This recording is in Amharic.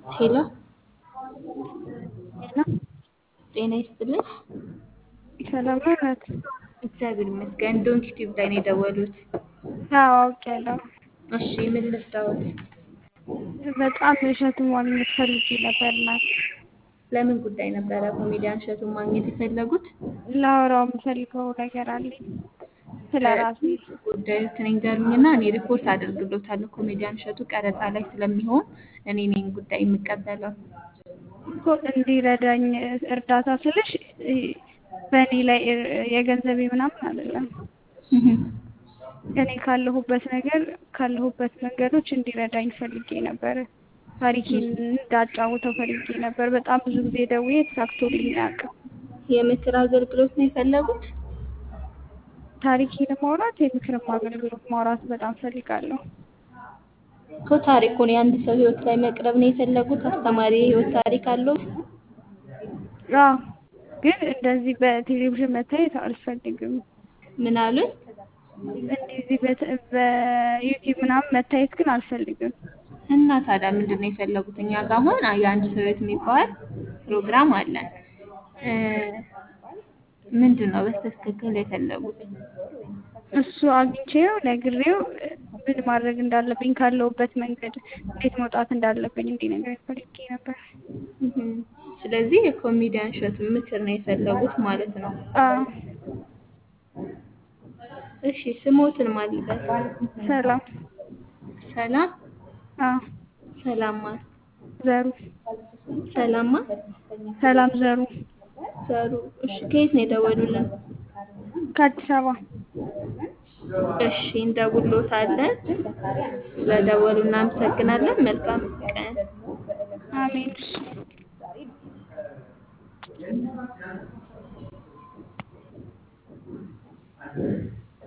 ሄሎ ሄሎ ጤና ይስጥልኝ። ሰላም ነው እናት? እግዚአብሔር ይመስገን። ዶንኪ ቲዩብ ላይ ነው የደወሉት። አዎ አውቄያለሁ። እሺ ምን ልርዳዎት? በጣም እሸቱን ማግኘት ፈልጌ ነበር እናት። ለምን ጉዳይ ነበረ ኮሜዲያን እሸቱን ማግኘት የፈለጉት? ላወራው የምፈልገው ነገር አለኝ ስለ ራሴ። ጉዳዮትን ይንገሩኝና እኔ ሪፖርት አደርግሎታለሁ። ኮሜዲያን እሸቱ ቀረጻ ላይ ስለሚሆን እኔ ነኝ ጉዳይ የምቀበለው። እኮ እንዲረዳኝ እርዳታ ስልሽ በእኔ ላይ የገንዘቤ ምናምን አይደለም። እኔ ካለሁበት ነገር ካለሁበት መንገዶች እንዲረዳኝ ፈልጌ ነበረ። ታሪኬን እንዳጫውተው ፈልጌ ነበር። በጣም ብዙ ጊዜ ደውዬ ተሳክቶልኝ አያውቅም። የምክር አገልግሎት ነው የፈለጉት? ታሪኬን ማውራት የምክርም አገልግሎት ማውራት በጣም ፈልጋለሁ። እኮ ታሪኩን የአንድ ሰው ህይወት ላይ መቅረብ ነው የፈለጉት? አስተማሪ የህይወት ታሪክ አለው? አዎ፣ ግን እንደዚህ በቴሌቪዥን መታየት አልፈልግም። ምን አሉኝ? እንደዚህ በዩቲዩብ ምናምን መታየት ግን አልፈልግም። እና ታዲያ ምንድን ነው የፈለጉት? እኛ ጋር አሁን የአንድ ሰው ህይወት የሚባል ፕሮግራም አለን። ምንድን ነው በስተክክል የፈለጉት? እሱ አግኝቼው ነግሬው ምን ማድረግ እንዳለብኝ ካለሁበት መንገድ እንዴት መውጣት እንዳለብኝ እንዲነግረኝ ፈልጌ ነበር። ስለዚህ የኮሜዲያን እሸቱን ምክር ነው የፈለጉት ማለት ነው። አዎ፣ እሺ ስሞትን ማልበት ሰላም። ሰላም አዎ፣ ሰላማ ዘሩ ሰላማ ሰላም ዘሩ ዘሩ። እሺ ከየት ነው የደወሉልን? ከአዲስ አበባ። እሺ እንደውሎታለን። ስለደወሉ እናመሰግናለን። መልካም ቀን። አሜን።